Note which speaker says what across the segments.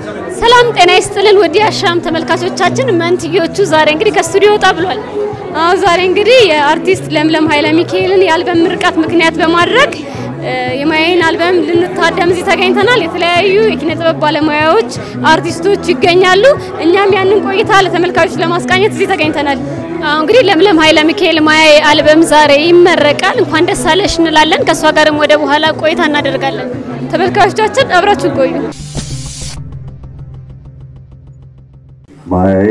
Speaker 1: ሰላም ጤና ይስጥልን ውድ የአሻም ተመልካቾቻችን፣ መንትዮቹ ዛሬ እንግዲህ ከስቱዲዮ ወጣ ብሏል። አዎ ዛሬ እንግዲህ የአርቲስት ለምለም ኃይለ ሚካኤልን የአልበም ምርቃት ምክንያት በማድረግ የማያይን አልበም ልንታደም እዚህ ተገኝተናል። የተለያዩ የኪነ ጥበብ ባለሙያዎች፣ አርቲስቶች ይገኛሉ። እኛም ያንን ቆይታ ለተመልካቾች ለማስቃኘት እዚህ ተገኝተናል። አዎ እንግዲህ ለምለም ኃይለ ሚካኤል ማያይ አልበም ዛሬ ይመረቃል። እንኳን ደስ አለሽ እንላለን። ከእሷ ጋርም ወደ በኋላ ቆይታ እናደርጋለን። ተመልካቾቻችን አብራችሁ ቆዩ።
Speaker 2: ማያዬ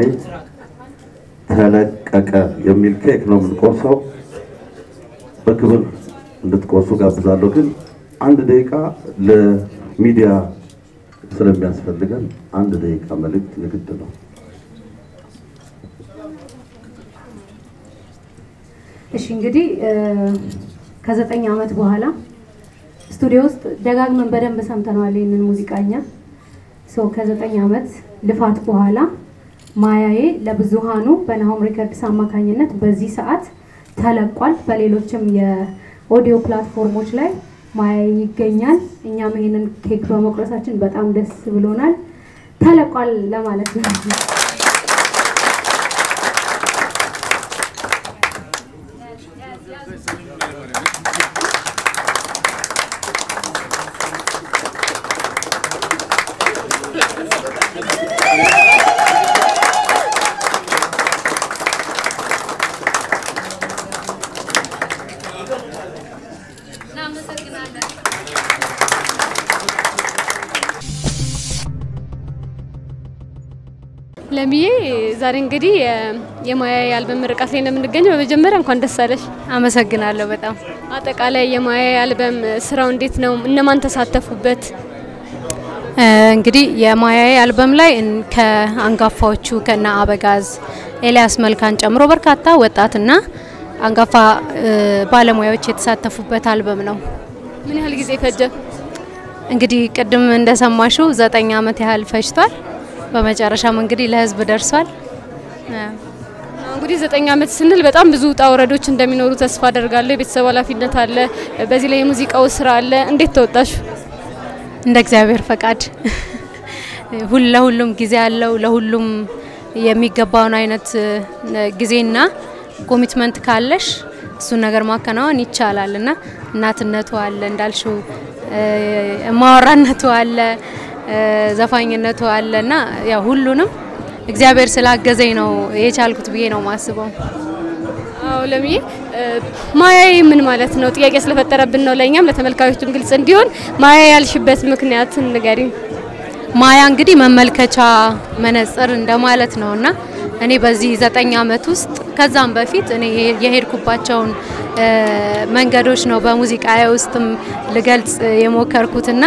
Speaker 2: ተለቀቀ የሚል ኬክ ነው የምንቆርሰው። በክብር እንድትቆርሱ ጋብዛለሁ። ግን አንድ ደቂቃ ለሚዲያ ስለሚያስፈልገን አንድ ደቂቃ መልእክት የግድ ነው።
Speaker 3: እሺ እንግዲህ ከዘጠኝ ዓመት በኋላ ስቱዲዮ ውስጥ ደጋግመን በደንብ ሰምተነዋል ይህንን ሙዚቃኛ ሰው ከዘጠኝ ዓመት ልፋት በኋላ ማያዬ ለብዙሃኑ በናሆም ሪከርድስ አማካኝነት በዚህ ሰዓት ተለቋል። በሌሎችም የኦዲዮ ፕላትፎርሞች ላይ ማያዬ ይገኛል። እኛም ይህንን ኬክ በመቁረሳችን በጣም ደስ ብሎናል። ተለቋል ለማለት ነው።
Speaker 1: ለምዬ ዛሬ እንግዲህ የማያይ አልበም ምርቃት ላይ ነው የምንገኘው። በመጀመሪያ እንኳን ደስ አለሽ።
Speaker 3: አመሰግናለሁ በጣም
Speaker 1: አጠቃላይ የማያይ አልበም ስራው እንዴት ነው? እነማን ተሳተፉበት?
Speaker 3: እንግዲህ የማያዬ አልበም ላይ ከአንጋፋዎቹ ከነ አበጋዝ ኤልያስ መልካን ጨምሮ በርካታ ወጣትና አንጋፋ ባለሙያዎች የተሳተፉበት አልበም ነው።
Speaker 1: ምን ያህል ጊዜ ፈጀ?
Speaker 3: እንግዲህ ቅድም እንደሰማሽው ዘጠኝ ዓመት ያህል ፈጅቷል። በመጨረሻም እንግዲህ ለህዝብ ደርሷል።
Speaker 1: እንግዲህ ዘጠኝ ዓመት ስንል በጣም ብዙ ውጣ ውረዶች እንደሚኖሩ ተስፋ አደርጋለሁ። የቤተሰብ ኃላፊነት አለ፣ በዚህ ላይ የሙዚቃው ስራ አለ። እንዴት ተወጣሽ?
Speaker 3: እንደ እግዚአብሔር ፈቃድ ሁሉ ለሁሉም ጊዜ አለው። ለሁሉም የሚገባውን አይነት ጊዜና ኮሚትመንት ካለሽ እሱን ነገር ማከናወን ይቻላል እና እናትነቱ አለ እንዳልሽው፣ ማወራነቱ አለ፣ ዘፋኝነቱ አለ እና ያው ሁሉንም እግዚአብሔር ስላገዘኝ ነው የቻልኩት ብዬ ነው ማስበው።
Speaker 1: አዎ ለምዬ ማያዬ ምን ማለት ነው? ጥያቄ ስለፈጠረብን ነው ለእኛም ለተመልካቾችም ግልጽ እንዲሆን ማያዬ ያልሽበት ምክንያት ንገሪኝ።
Speaker 3: ማያ እንግዲህ መመልከቻ መነጽር እንደማለት ነው እና እኔ በዚህ ዘጠኝ ዓመት ውስጥ ከዛም በፊት እኔ የሄድኩባቸውን መንገዶች ነው በሙዚቃ ውስጥም ልገልጽ የሞከርኩትና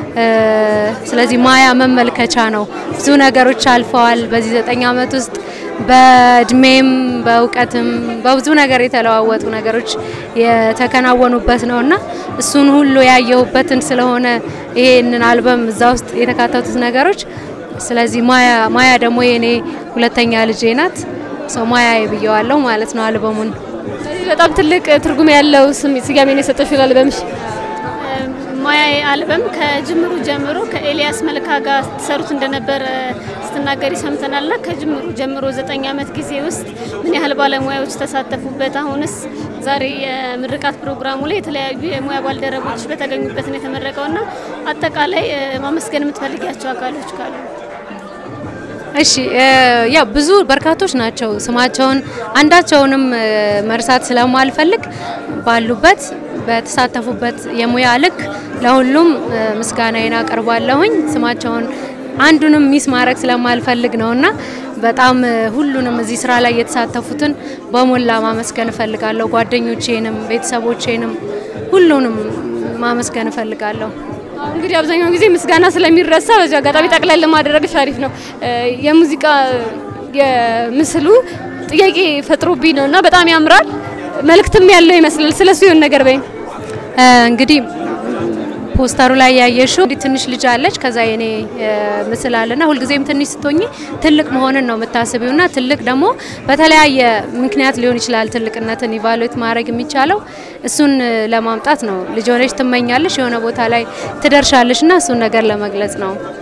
Speaker 3: ስለዚህ ማያ መመልከቻ ነው። ብዙ ነገሮች አልፈዋል በዚህ ዘጠኝ ዓመት ውስጥ በእድሜም በእውቀትም በብዙ ነገር የተለዋወጡ ነገሮች የተከናወኑበት ነው እና እሱን ሁሉ ያየሁበትን ስለሆነ ይሄንን አልበም እዛ ውስጥ የተካተቱት ነገሮች ስለዚህ ማያ ማያ ደግሞ የኔ ሁለተኛ ልጄ ናት። ሰው ማያ ብየዋለሁ ማለት ነው አልበሙን።
Speaker 1: በጣም ትልቅ ትርጉም ያለው ስያሜ ነው የሰጠሽው ለአልበምሽ። ማያዬ አልበም ከጅምሩ ጀምሮ ከኤልያስ መልካ ጋር ትሰሩት እንደነበረ ስትናገሪ ሰምተናል። ና ከጅምሩ ጀምሮ ዘጠኝ ዓመት ጊዜ ውስጥ ምን ያህል ባለሙያዎች ተሳተፉበት? አሁንስ ዛሬ የምርቃት ፕሮግራሙ ላይ የተለያዩ የሙያ ባልደረቦች በተገኙበት ነው የተመረቀው ና አጠቃላይ ማመስገን የምትፈልጊያቸው አካሎች ካሉ?
Speaker 3: እሺ ያው ብዙ በርካቶች ናቸው። ስማቸውን አንዳቸውንም መርሳት ስለማልፈልግ ባሉበት በተሳተፉበት የሙያ ልክ ለሁሉም ምስጋናዬን አቀርባለሁኝ። ስማቸውን አንዱንም ሚስ ማድረግ ስለማልፈልግ ነውና በጣም ሁሉንም እዚህ ስራ ላይ የተሳተፉትን በሞላ ማመስገን እፈልጋለሁ። ጓደኞቼንም፣ ቤተሰቦቼንም ሁሉንም ማመስገን እፈልጋለሁ።
Speaker 1: እንግዲህ አብዛኛው ጊዜ ምስጋና ስለሚረሳ በዚህ አጋጣሚ ጠቅለል ማድረግሽ አሪፍ ነው። የሙዚቃ የምስሉ ጥያቄ ፈጥሮብኝ ነው እና በጣም ያምራል። መልእክትም ያለው ይመስላል። ስለሱ የሆነ ነገር በይኝ።
Speaker 3: እንግዲህ ፖስተሩ ላይ ያየሽው ትንሽ ልጅ አለች፣ ከዛ የኔ ምስል አለና ሁልጊዜም ትንሽ ስትሆኚ ትልቅ መሆንን ነው የምታስቢውና ትልቅ ደግሞ በተለያየ ምክንያት ሊሆን ይችላል ትልቅነትን ኢቫሉዌት ማድረግ የሚቻለው እሱን ለማምጣት ነው። ልጅ ሆነሽ ትመኛለሽ፣ የሆነ ቦታ ላይ ትደርሻለሽ እና እሱን ነገር ለመግለጽ ነው።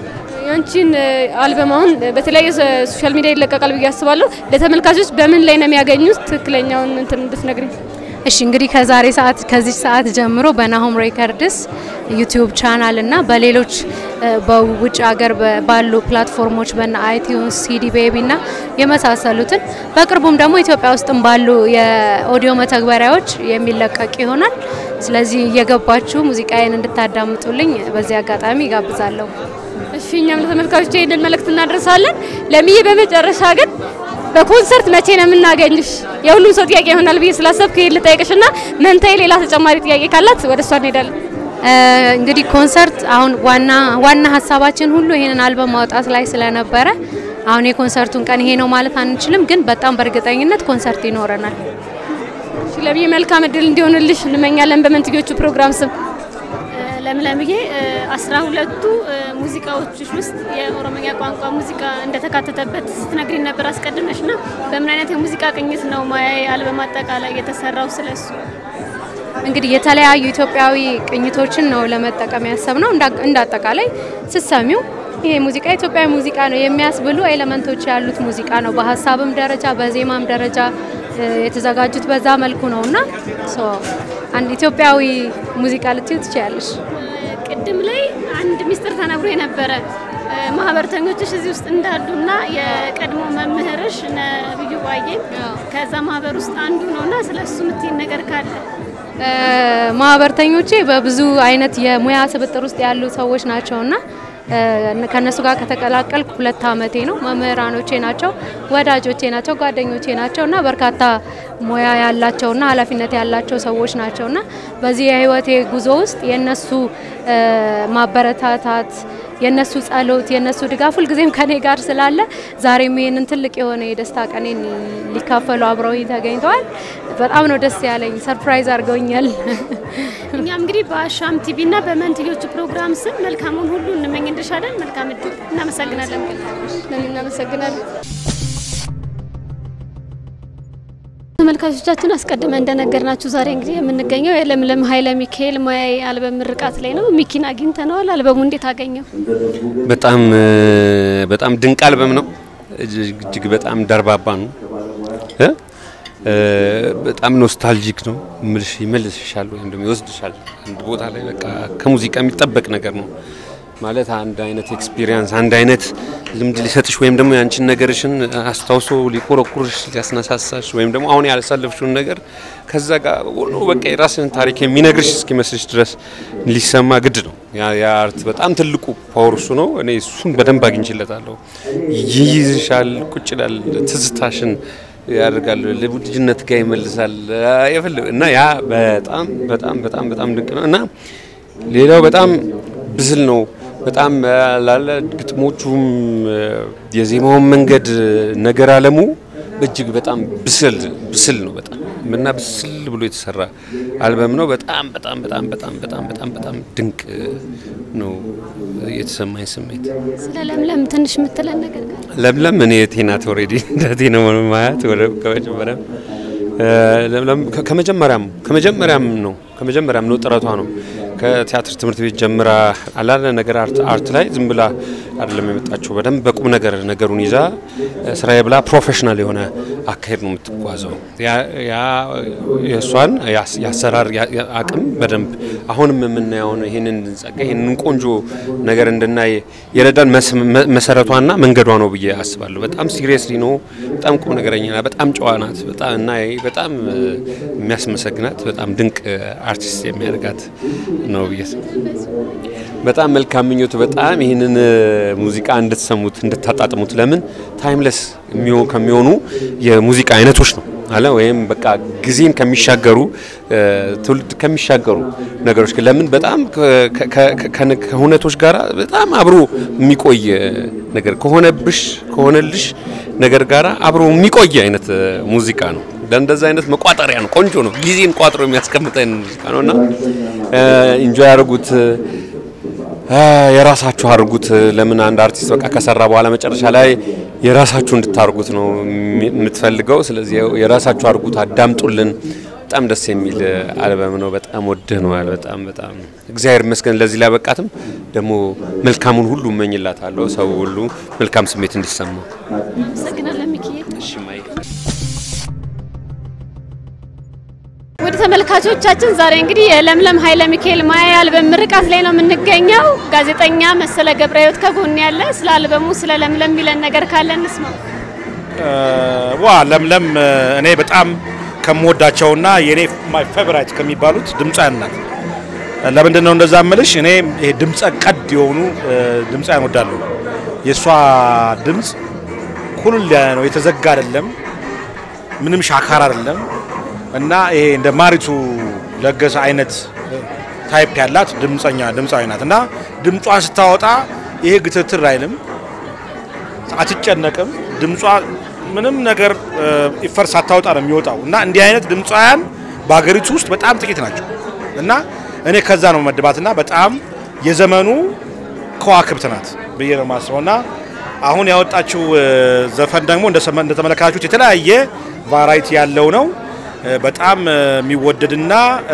Speaker 1: ያንቺን አልበም አሁን በተለያየ ሶሻል ሚዲያ ይለቀቃል ብዬ አስባለሁ። ለተመልካቾች በምን ላይ ነው የሚያገኙት? ትክክለኛውን እንትን እንድትነግሪኝ።
Speaker 3: እሺ እንግዲህ ከዛሬ ሰዓት ከዚህ ሰዓት ጀምሮ በናሆም ሬከርድስ ዩቲዩብ ቻናል እና በሌሎች በውጭ ሀገር ባሉ ፕላትፎርሞች በና አይቲዩንስ፣ ሲዲ ቤቢ እና የመሳሰሉትን በቅርቡም ደግሞ ኢትዮጵያ ውስጥም ባሉ የኦዲዮ መተግበሪያዎች የሚለቀቅ ይሆናል። ስለዚህ እየገባችሁ ሙዚቃዬን እንድታዳምጡልኝ በዚህ አጋጣሚ ይጋብዛለሁ።
Speaker 1: እሺ እኛም ለተመልካቾች ይህንን መልእክት እናደርሳለን። ለምዬ በመጨረሻ ግን በኮንሰርት መቼ ነው የምናገኝሽ? የሁሉም ሰው ጥያቄ ይሆናል ብዬ ስላሰብኩ ይሄን ልጠይቅሽና መንታዬ ሌላ ተጨማሪ ጥያቄ ካላት ወደ እሷ እንሄዳለን።
Speaker 3: እንግዲህ ኮንሰርት አሁን ዋና ዋና ሀሳባችን ሁሉ ይሄንን አልበም ማውጣት ላይ ስለነበረ አሁን የኮንሰርቱን ቀን ይሄ ነው ማለት አንችልም፣ ግን በጣም በእርግጠኝነት ኮንሰርት ይኖረናል።
Speaker 1: እሺ ለምዬ መልካም እድል እንዲሆንልሽ እንመኛለን በመንትዮቹ ፕሮግራም ስም።
Speaker 4: ለምለምዬ አስራ ሁለቱ ሙዚቃዎችሽ ውስጥ የኦሮምኛ ቋንቋ ሙዚቃ እንደተካተተበት ስትነግሪን ነበር አስቀድመሽ ና በምን አይነት የሙዚቃ ቅኝት ነው ማያዬ አልበም አጠቃላይ የተሰራው? ስለሱ
Speaker 3: እንግዲህ የተለያዩ ኢትዮጵያዊ ቅኝቶችን ነው ለመጠቀም ያሰብነው። እንደ አጠቃላይ ስሰሚው ይሄ ሙዚቃ ኢትዮጵያዊ ሙዚቃ ነው የሚያስብሉ ኤሌመንቶች ያሉት ሙዚቃ ነው። በሀሳብም ደረጃ በዜማም ደረጃ የተዘጋጁት በዛ መልኩ ነው እና አንድ ኢትዮጵያዊ ሙዚቃ ልትዩ ትችያለሽ።
Speaker 4: ቅድም ላይ አንድ ሚስጥር ተነግሮ የነበረ ማህበረተኞችሽ እዚህ ውስጥ እንዳሉና የቀድሞ መምህርሽ ነብዩ ባዬ ከዛ ማህበር ውስጥ አንዱ ነውና ስለሱ የምትይን ነገር ካለ
Speaker 3: ማህበርተኞቼ በብዙ አይነት የሙያ ስብጥር ውስጥ ያሉ ሰዎች ናቸውና ከነሱ ጋር ከተቀላቀልኩ ሁለት አመቴ ነው። መምህራኖቼ ናቸው፣ ወዳጆቼ ናቸው፣ ጓደኞቼ ናቸው እና በርካታ ሙያ ያላቸውና ኃላፊነት ያላቸው ሰዎች ናቸውና በዚህ የህይወቴ ጉዞ ውስጥ የነሱ ማበረታታት የነሱ ጸሎት፣ የነሱ ድጋፍ ሁልጊዜም ከኔ ጋር ስላለ ዛሬም ይህንን ትልቅ የሆነ የደስታ ቀኔን ሊካፈሉ አብረውኝ ተገኝተዋል። በጣም ነው ደስ ያለኝ። ሰርፕራይዝ አድርገውኛል።
Speaker 4: እኛም እንግዲህ በአሻም ቲቪ እና በመንትዮቹ ፕሮግራም ስም መልካሙን ሁሉ እንመኝልሻለን። መልካም እድል። እናመሰግናለን።
Speaker 1: እናመሰግናለን። ተመልካቾቻችን አስቀድመን እንደነገርናችሁ ዛሬ እንግዲህ የምንገኘው የለምለም ኃይለ ሚካኤል ሙያዬ አልበም ምርቃት ላይ ነው። ሚኪን አግኝተነዋል። አልበሙ እንዴት አገኘው?
Speaker 5: በጣም በጣም ድንቅ አልበም ነው። እጅግ በጣም ደርባባ ነው። በጣም ኖስታልጂክ ነው። ምልሽ ይመልስሻል ወይም ደግሞ ይወስድሻል አንድ ቦታ ላይ በቃ ከሙዚቃ የሚጠበቅ ነገር ነው ማለት አንድ አይነት ኤክስፒሪየንስ አንድ አይነት ልምድ ሊሰጥሽ ወይም ደግሞ ያንቺን ነገርሽን አስታውሶ ሊኮረኩርሽ ሊያስነሳሳሽ ወይም ደግሞ አሁን ያሳለፍሽውን ነገር ከዛ ጋር ሁሉ በቃ የራስን ታሪክ የሚነግርሽ እስኪመስልሽ ድረስ ሊሰማ ግድ ነው። ያ አርት በጣም ትልቁ ፓወር እሱ ነው። እኔ እሱን በደንብ አግኝችለታለሁ። ይይዝሻል፣ ቁጭ ይላል፣ ትዝታሽን ያደርጋል፣ ልጅነት ጋር ይመልሳል እና ያ በጣም በጣም በጣም በጣም ድንቅ ነው እና ሌላው በጣም ብስል ነው። በጣም ላለ ግጥሞቹም የዜማውን መንገድ ነገር አለሙ እጅግ በጣም ብስል ብስል ነው። በጣም እና ብስል ብሎ የተሰራ አልበም ነው። በጣም በጣም በጣም በጣም በጣም በጣም በጣም ድንቅ ነው የተሰማኝ ስሜት።
Speaker 1: ስለ ለምለም ትንሽ የምትለን ነገር
Speaker 5: ለምለም እኔ ቴናት ኦልሬዲ እንደቴ ነው ማያት ወደ ከመጀመሪያ ለምለም ከመጀመሪያም ከመጀመሪያም ነው ከመጀመሪያም ነው ጥረቷ ነው ከቲያትር ትምህርት ቤት ጀምራ አላለ ነገር አርት ላይ ዝም ብላ አይደለም የመጣችው። በደንብ በቁም ነገር ነገሩን ይዛ ስራዬ ብላ ፕሮፌሽናል የሆነ አካሄድ ነው የምትጓዘው። ያ የእሷን የአሰራር አቅም በደንብ አሁንም የምናየውን ይህንን ጸጋ ይህንን ቆንጆ ነገር እንድናይ የረዳን መሰረቷና መንገዷ ነው ብዬ አስባለሁ። በጣም ሲሪየስሊ ነው። በጣም ቁም ነገረኛ ናት። በጣም ጨዋ ናት። በጣም እና በጣም የሚያስመሰግናት በጣም ድንቅ አርቲስት የሚያደርጋት ነው ብዬ በጣም መልካም ምኞት በጣም ይህንን ሙዚቃ እንድትሰሙት እንድታጣጥሙት። ለምን ታይምለስ ከሚሆኑ የሙዚቃ አይነቶች ነው አለ ወይም በቃ ጊዜን ከሚሻገሩ ትውልድ ከሚሻገሩ ነገሮች ለምን በጣም ከሁነቶች ጋር በጣም አብሮ የሚቆይ ነገር ከሆነብሽ ከሆነልሽ ነገር ጋር አብሮ የሚቆይ አይነት ሙዚቃ ነው። ለእንደዛ አይነት መቋጠሪያ ነው። ቆንጆ ነው። ጊዜን ቋጥሮ የሚያስቀምጥ አይነት ሙዚቃ ነው እና ኢንጆይ ያደርጉት የራሳችሁ አድርጉት። ለምን አንድ አርቲስት በቃ ከሰራ በኋላ መጨረሻ ላይ የራሳችሁ እንድታርጉት ነው የምትፈልገው። ስለዚህ የራሳችሁ አድርጉት፣ አዳምጡልን። በጣም ደስ የሚል አልበም ነው። በጣም ወደነዋል። በጣም በጣም እግዚአብሔር ይመስገን ለዚህ ላበቃትም ደግሞ መልካሙን ሁሉ እመኝላታለሁ። ሰው ሁሉ መልካም ስሜት እንዲሰማው።
Speaker 4: አመሰግናለን ሚኪዬ።
Speaker 5: እሺ ማይ
Speaker 4: ወደ ተመልካቾቻችን ዛሬ እንግዲህ የለምለም ኃይለ ሚካኤል ማያ አልበም ምርቃት ላይ ነው የምንገኘው። ጋዜጠኛ መሰለ ገብረ ሕይወት ከጎን ያለ ስለ አልበሙ ስለ ለምለም የሚለን ነገር ካለ እንስማ።
Speaker 6: ዋ ለምለም እኔ በጣም ከምወዳቸውና የኔ ማይ ፌቨራይት ከሚባሉት ድምፃያን ናት። ለምንድን ነው እንደዛ ምልሽ? እኔ ይሄ ድምፀ ቀድ የሆኑ ድምፃያን ወዳለሁ። የእሷ ድምፅ ኩልል ያለ ነው፣ የተዘጋ አይደለም፣ ምንም ሻካር አይደለም እና ይሄ እንደ ማሪቱ ለገሰ አይነት ታይፕ ያላት ድምፀኛ ድምፃዊ ናት እና ድምጿን ስታወጣ ይሄ ግትትር አይልም፣ አትጨነቅም። ድምጿ ምንም ነገር ኢፈር ሳታወጣ ነው የሚወጣው እና እንዲህ አይነት ድምፃውያን በሀገሪቱ ውስጥ በጣም ጥቂት ናቸው እና እኔ ከዛ ነው መድባትና በጣም የዘመኑ ከዋክብት ናት ብዬ ነው የማስበው እና አሁን ያወጣችው ዘፈን ደግሞ እንደተመለከታችሁት የተለያየ ቫራይቲ ያለው ነው። በጣም የሚወደድና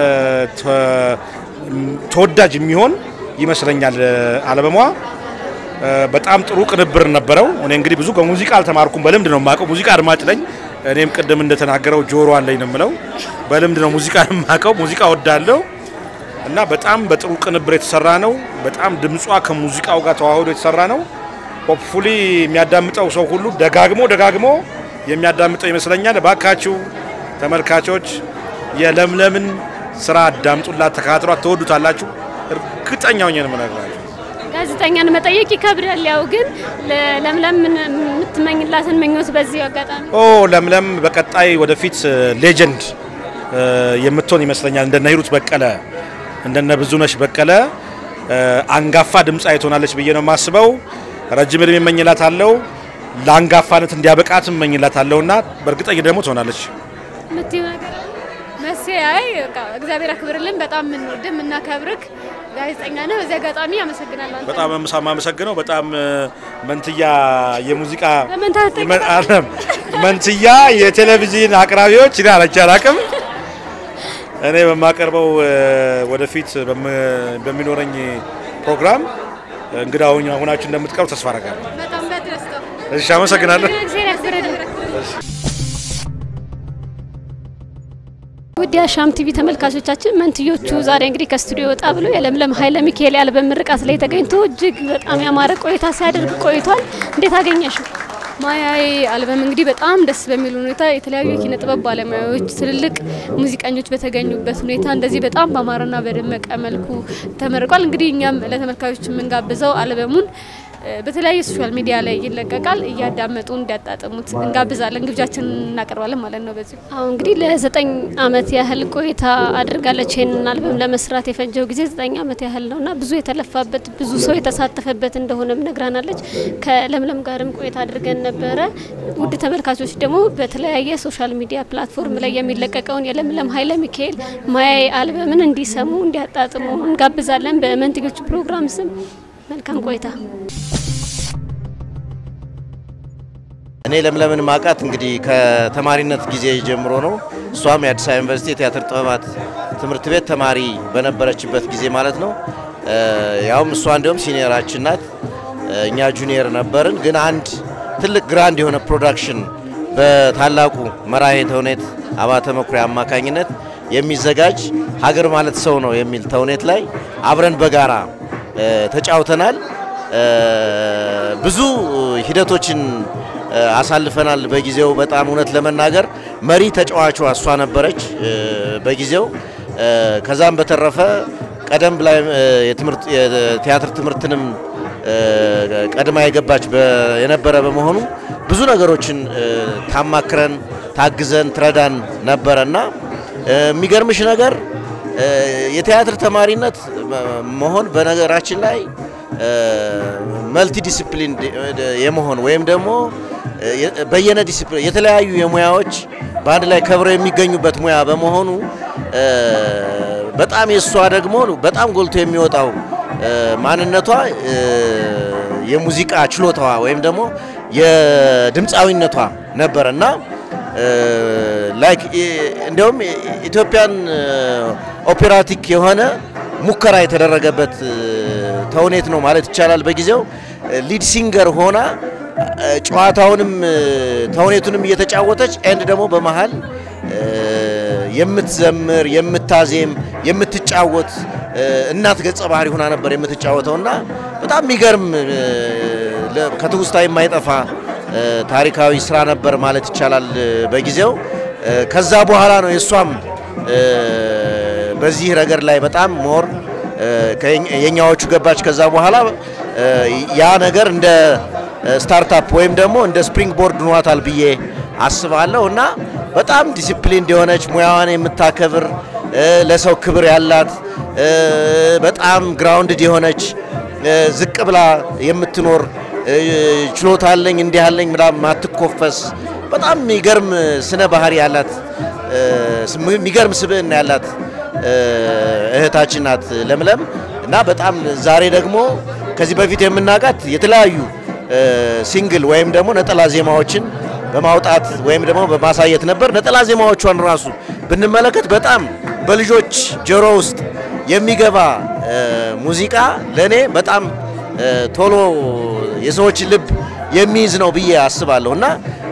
Speaker 6: ተወዳጅ የሚሆን ይመስለኛል አልበሟ። በጣም ጥሩ ቅንብር ነበረው። እኔ እንግዲህ ብዙ ከሙዚቃ አልተማርኩም፣ በልምድ ነው የማውቀው። ሙዚቃ አድማጭ ነኝ። እኔም ቅድም እንደተናገረው ጆሮ አለኝ ነው የምለው። በልምድ ነው ሙዚቃ የማውቀው። ሙዚቃ ወዳለው እና በጣም በጥሩ ቅንብር የተሰራ ነው። በጣም ድምጿ ከሙዚቃው ጋር ተዋህዶ የተሰራ ነው። ሆፕፉሊ የሚያዳምጠው ሰው ሁሉ ደጋግሞ ደጋግሞ የሚያዳምጠው ይመስለኛል። ባካችሁ ተመልካቾች የለምለምን ስራ አዳምጡላት፣ ተከታትሏት፣ ትወዱታላችሁ። እርግጠኛ ሆኜ ነው የምነግራችሁ።
Speaker 4: ጋዜጠኛን መጠየቅ ይከብዳል። ያው ግን ለምለም የምትመኝላትን ምኞት በዚህ አጋጣሚ
Speaker 6: ኦ ለምለም በቀጣይ ወደፊት ሌጀንድ የምትሆን ይመስለኛል። እንደነ ሂሩት በቀለ እንደነ ብዙነሽ በቀለ አንጋፋ ድምፃዊ ትሆናለች ብዬ ነው የማስበው። ረጅም እድሜ እመኝላታለሁ። ለአንጋፋነት እንዲያበቃት እመኝላታለሁ እና በእርግጠኝ ደግሞ ትሆናለች።
Speaker 4: የምትይው ነገር አለ?
Speaker 1: መሴ አይ በቃ እግዚአብሔር አክብርልን። በጣም የምንወድህ የምናከብርህ ጋዜጠኛ ነው። በዚህ አጋጣሚ አመሰግናለሁ። አንተ
Speaker 6: በጣም የማመሰግነው በጣም መንትያ የሙዚቃ
Speaker 1: በመንታ
Speaker 6: የመ- አይደለም፣ መንትያ የቴሌቪዥን አቅራቢዎች እኔ አለች አላቅም። እኔ በማቀርበው እ፣ ወደፊት በም- በሚኖረኝ ፕሮግራም እንግዳ ሁኝ- ሁናችሁ እንደምትቀርቡ ተስፋ አደርጋለሁ።
Speaker 1: በጣም በደስታ
Speaker 6: እሺ፣ አመሰግናለሁ።
Speaker 1: እግዚአብሔር ያክብርልን። ውድ የአሻም ቲቪ ተመልካቾቻችን መንትዮቹ ዛሬ እንግዲህ ከስቱዲዮ ወጣ ብሎ የለምለም ኃይለ ሚካኤል ያልበም ምርቃት ላይ ተገኝቶ እጅግ በጣም ያማረ ቆይታ ሲያደርግ ቆይቷል። እንዴት አገኘሽው? ማያዬ አልበም እንግዲህ በጣም ደስ በሚል ሁኔታ የተለያዩ የኪነ ጥበብ ባለሙያዎች ትልልቅ ሙዚቀኞች በተገኙበት ሁኔታ እንደዚህ በጣም በአማረና በደመቀ መልኩ ተመርቋል። እንግዲህ እኛም ለተመልካቾች የምንጋብዘው አልበሙን እ፣ በተለያየ ሶሻል ሚዲያ ላይ ይለቀቃል። እያዳመጡ እንዲያጣጥሙት እንጋብዛለን፣ ግብዣችንን እናቀርባለን ማለት ነው። በዚሁ አሁን እንግዲህ ለዘጠኝ አመት ያህል ቆይታ አድርጋለች። ይህንን አልበም ለመስራት የፈጀው ጊዜ ዘጠኝ አመት ያህል ነው እና ብዙ የተለፋበት ብዙ ሰው የተሳተፈበት እንደሆነም ነግራናለች። ከለምለም ጋርም ቆይታ አድርገን ነበረ። ውድ ተመልካቾች ደግሞ በተለያየ ሶሻል ሚዲያ ፕላትፎርም ላይ የሚለቀቀውን የለምለም ኃይለ ሚካኤል ማያዬ አልበምን እንዲሰሙ እንዲያጣጥሙ እንጋብዛለን። በመንትዮቹ ፕሮግራም ስም መልካም ቆይታ።
Speaker 7: እኔ ለምለምን ማቃት እንግዲህ ከተማሪነት ጊዜ ጀምሮ ነው። እሷም የአዲስ አበባ ዩኒቨርሲቲ የቲያትር ጥበባት ትምህርት ቤት ተማሪ በነበረችበት ጊዜ ማለት ነው። እ፣ ያውም እሷ እንዲሁም ሲኒየራችን ናት፣ እ፣ እኛ ጁኒየር ነበርን። ግን አንድ ትልቅ ግራንድ የሆነ ፕሮዳክሽን በታላቁ መራሄ ተውኔት አባተ መኩሪያ አማካኝነት የሚዘጋጅ ሀገር ማለት ሰው ነው የሚል ተውኔት ላይ አብረን በጋራ እ፣ ተጫውተናል። እ፣ ብዙ ሂደቶችን እ፣ አሳልፈናል። በጊዜው በጣም እውነት ለመናገር መሪ ተጫዋቿ እሷ ነበረች እ፣ በጊዜው እ፣ ከዛም በተረፈ ቀደም ብላ እ፣ የትምህርት የቲያትር ትምህርትንም እ፣ ቀድማ የገባች በ- የነበረ በመሆኑ ብዙ ነገሮችን እ፣ ታማክረን ታግዘን ትረዳን ነበረ እና እ፣ የሚገርምሽ ነገር እ፣ የቲያትር ተማሪነት መ- መሆን በነገራችን ላይ መልቲ ዲሲፕሊን የመሆን ወይም ደግሞ እ፣ የ- በየነ ዲሲፕሊን የተለያዩ የሙያዎች በአንድ ላይ ከብረው የሚገኙበት ሙያ በመሆኑ እ፣ በጣም የእሷ ደግሞ በጣም ጎልቶ የሚወጣው እ፣ ማንነቷ እ፣ የሙዚቃ ችሎታዋ ወይም ደግሞ የድምፃዊነቷ ነበር እና ላይክ እንዲያውም ኢትዮጵያን ኦፔራቲክ የሆነ ሙከራ የተደረገበት ተውኔት ነው ማለት ይቻላል። በጊዜው ሊድ ሲንገር ሆና ጨዋታውንም ተውኔቱንም እየተጫወተች ኤንድ ደግሞ በመሀል የምትዘምር የምታዜም የምትጫወት እናት ገጸ ባህሪ ሆና ነበር የምትጫወተው እና በጣም የሚገርም ከትውስታ የማይጠፋ ታሪካዊ ስራ ነበር ማለት ይቻላል በጊዜው። ከዛ በኋላ ነው የእሷም በዚህ ረገድ ላይ በጣም ሞር የኛዎቹ ገባች። ከዛ በኋላ ያ ነገር እንደ ስታርታፕ ወይም ደግሞ እንደ ስፕሪንግ ቦርድ ኗታል ብዬ አስባለሁ እና በጣም ዲሲፕሊን የሆነች ሙያዋን የምታከብር ለሰው ክብር ያላት በጣም ግራውንድድ የሆነች ዝቅ ብላ የምትኖር ችሎታ አለኝ እንዲህ አለኝ ምናምን ማትኮፈስ በጣም የሚገርም ስነ ባህሪ ያላት የሚገርም ስብዕና ያላት እህታችን ናት ለምለም እና በጣም ዛሬ ደግሞ ከዚህ በፊት የምናውቃት የተለያዩ ሲንግል ወይም ደግሞ ነጠላ ዜማዎችን በማውጣት ወይም ደግሞ በማሳየት ነበር። ነጠላ ዜማዎቿን ራሱ ብንመለከት በጣም በልጆች ጆሮ ውስጥ የሚገባ ሙዚቃ ለእኔ በጣም ቶሎ የሰዎችን ልብ የሚይዝ ነው ብዬ አስባለሁ እና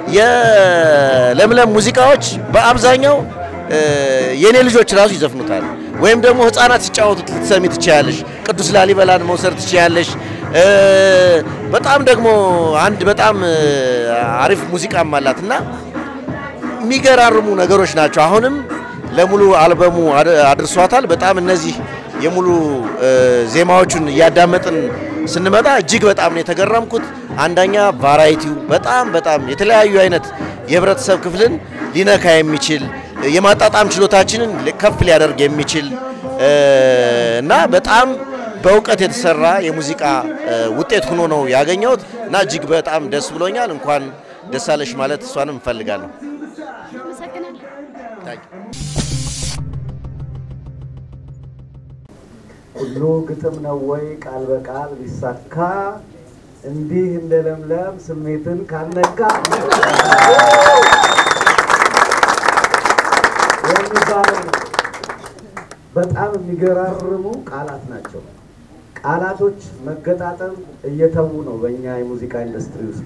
Speaker 7: የለምለም ሙዚቃዎች በአብዛኛው የእኔ ልጆች ራሱ ይዘፍኑታል ወይም ደግሞ ህፃናት ሲጫወቱት ልትሰሚ ትችያለሽ። ቅዱስ ላሊበላን መውሰድ ትችያለሽ። በጣም ደግሞ አንድ በጣም አሪፍ ሙዚቃም አላት እና የሚገራርሙ ነገሮች ናቸው። አሁንም ለሙሉ አልበሙ አድርሷታል። በጣም እነዚህ የሙሉ ዜማዎቹን እያዳመጥን ስንመጣ እጅግ በጣም ነው የተገረምኩት። አንደኛ ቫራይቲው በጣም በጣም የተለያዩ አይነት የህብረተሰብ ክፍልን ሊነካ የሚችል የማጣጣም ችሎታችንን ከፍ ሊያደርግ የሚችል እና በጣም በእውቀት የተሰራ የሙዚቃ ውጤት ሆኖ ነው ያገኘሁት እና እጅግ በጣም ደስ ብሎኛል። እንኳን ደስ አለሽ ማለት እሷንም እንፈልጋለሁ።
Speaker 8: ሁሉ ግጥም ነው ወይ ቃል በቃል ቢሳካ እንዲህ እንደ ለምለም ስሜትን ካልነካ የሚባለው በጣም የሚገራርሙ ቃላት ናቸው። ቃላቶች መገጣጠም እየተዉ ነው በእኛ የሙዚቃ ኢንዱስትሪ ውስጥ።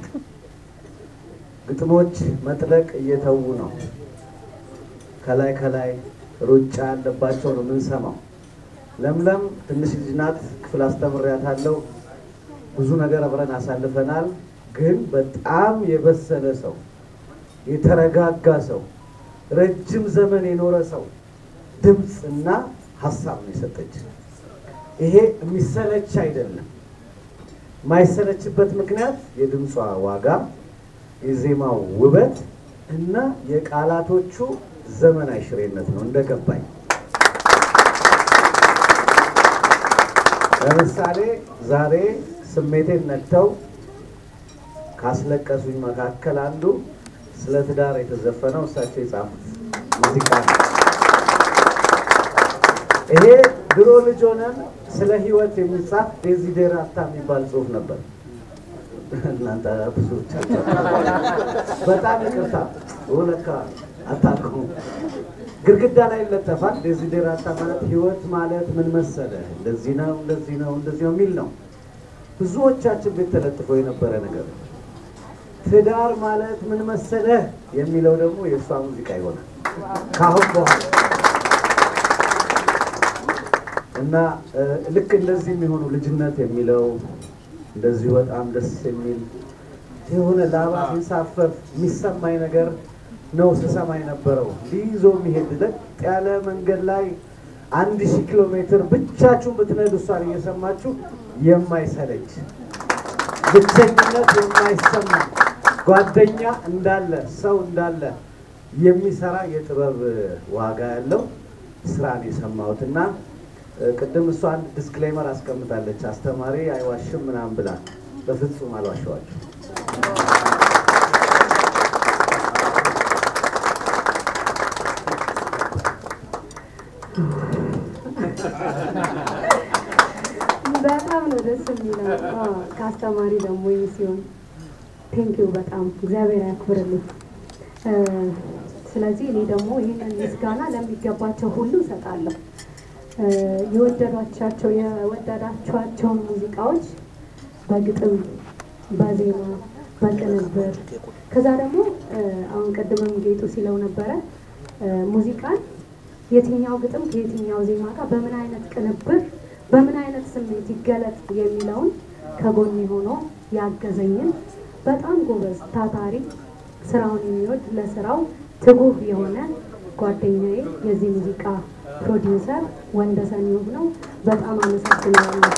Speaker 8: ግጥሞች መጥለቅ እየተዉ ነው። ከላይ ከላይ ሩጫ ያለባቸው ነው የምንሰማው። ለምለም ትንሽ ልጅ ናት። ክፍል አስተምሬያታለሁ። ብዙ ነገር አብረን አሳልፈናል። ግን በጣም የበሰለ ሰው፣ የተረጋጋ ሰው፣ ረጅም ዘመን የኖረ ሰው ድምፅ እና ሀሳብ ነው የሰጠች። ይሄ የሚሰለች አይደለም። የማይሰለችበት ምክንያት የድምጿ ዋጋ፣ የዜማው ውበት እና የቃላቶቹ ዘመን አይሽሬነት ነው እንደገባኝ። ለምሳሌ ዛሬ ስሜቴን ነክተው ካስለቀሱኝ መካከል አንዱ ስለ ትዳር የተዘፈነው እሳቸው የጻፉት ሙዚቃ ነው። ይሄ ድሮ ልጅ ሆነን ስለ ሕይወት የሚጻፍ ዴዚዴራታ የሚባል ጽሑፍ ነበር። እናንተ ብዙዎቻቸው በጣም ይቅርታ ለካ አታውቁም። ግድግዳ ላይ ይለጠፋል። ዴዚዴራታ ማለት ህይወት ማለት ምን መሰለ፣ እንደዚህ ነው፣ እንደዚህ ነው፣ እንደዚህ ነው የሚል ነው። ብዙዎቻችን ቤት ተለጥፎ የነበረ ነገር ነው። ትዳር ማለት ምን መሰለ የሚለው ደግሞ የእሷ ሙዚቃ ይሆናል ከአሁን በኋላ እና ልክ እንደዚህ የሚሆኑ ልጅነት የሚለው እንደዚሁ በጣም ደስ የሚል የሆነ ላባ ሲንሳፈፍ የሚሰማኝ ነገር ነው ስሰማ የነበረው። ሊይዞ የሚሄድ ለጥ ያለ መንገድ ላይ አንድ ሺህ ኪሎ ሜትር ብቻችሁን ብትነዱ እሷን እየሰማችሁ የማይሰለች ብቸኝነት የማይሰማ ጓደኛ እንዳለ ሰው እንዳለ የሚሰራ የጥበብ ዋጋ ያለው ስራን የሰማሁት እና ቅድም እሷ አንድ ዲስክሌመር አስቀምጣለች። አስተማሪ አይዋሽም ምናምን ብላ በፍጹም አልዋሸዋችሁ።
Speaker 9: በጣም ነው ደስ የሚለው። ከአስተማሪ ደግሞ ይህ ሲሆን ቴንኪው በጣም እግዚአብሔር ያክብርልኝ። ስለዚህ እኔ ደግሞ ይህንን ምስጋና ለሚገባቸው ሁሉ እሰጣለሁ። የወደዷቻቸው የወደዳችኋቸውን ሙዚቃዎች በግጥም፣ በዜማ፣ በቅንብር ከዛ ደግሞ አሁን ቅድምም ጌጡ ሲለው ነበረ ሙዚቃን የትኛው ግጥም ከየትኛው ዜማ ጋር በምን አይነት ቅንብር በምን አይነት ስሜት ይገለጥ የሚለውን ከጎን ሆኖ ያገዘኝን በጣም ጎበዝ ታታሪ ስራውን የሚወድ ለስራው ትጉህ የሆነ ጓደኛዬ የዚህ ሙዚቃ ፕሮዲውሰር ወንደሰን ውብ ነው። በጣም አመሰግናለሁ።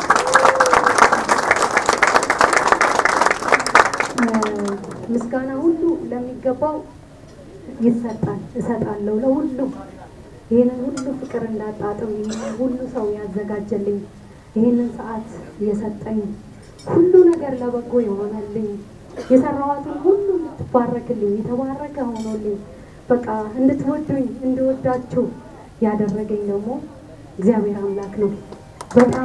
Speaker 9: ምስጋና ሁሉ ለሚገባው ይሰጣል፣ እሰጣለሁ ለሁሉም ይህንን ሁሉ ፍቅር እንዳጣጥም ይህንን ሁሉ ሰው ያዘጋጀልኝ ይህንን ሰዓት የሰጠኝ ሁሉ ነገር ለበጎ የሆነልኝ የሰራዋትን ሁሉ እንድትባረክልኝ የተባረከ ሆኖልኝ በቃ እንድትወዱኝ እንድወዳችሁ ያደረገኝ ደግሞ እግዚአብሔር አምላክ ነው። በጣም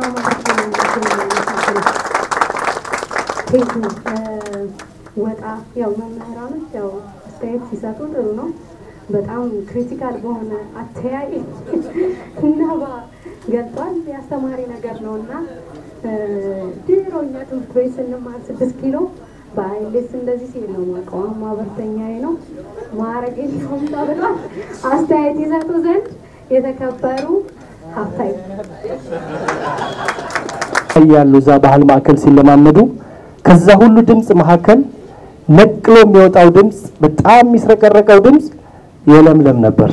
Speaker 9: ቴንኩ ወጣ ያው መምህራኖች ያው አስተያየት ሲሰጡ ጥሩ ነው። በጣም ክሪቲካል በሆነ አተያይ ነባ ገልጧል። የአስተማሪ ነገር ነው እና ድሮ እኛ ትምህርት ቤት ስንማር ስድስት ኪሎ በአይሌስ እንደዚህ ሲል ነው ማውቀው። ማህበርተኛዬ ነው ማዕረግ የለውም ተብሏል። አስተያየት ይሰጡ ዘንድ የተከበሩ ሀብታይ
Speaker 10: ያሉ እዛ ባህል ማዕከል ሲለማመዱ ከዛ ሁሉ ድምፅ መካከል ነቅሎ የሚወጣው ድምፅ በጣም የሚስረቀረቀው ድምፅ የለምለም ነበር።